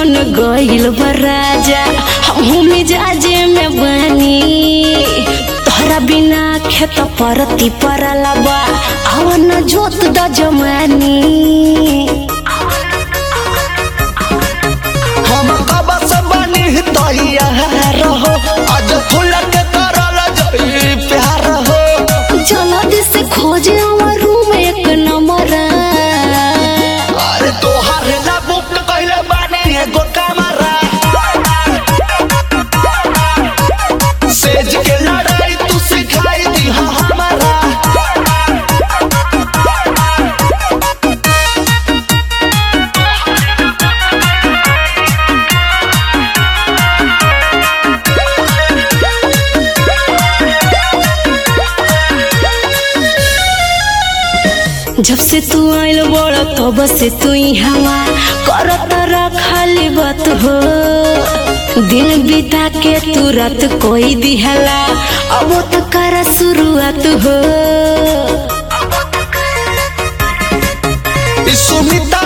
मन गइल बा राजा हमहू मिजाजे में बनी तोहरा बिना खेत परती परला बा आवन जोत द जमानी हम कब से बनी तैयार हो आज फूल के करल जई प्यार हो जल्दी से खोजे हमर रूम एक नंबर अरे तोहार ला बुक कइले बानी एगो कमरा सेज के लड़ाई तू सिखाई दी हमारा जब से तू आइल बड़ तब से तू हवा करत रखली बात हो दिन बिता के तू रात कोई दिहला अब तो कर शुरुआत हो ई सुमिता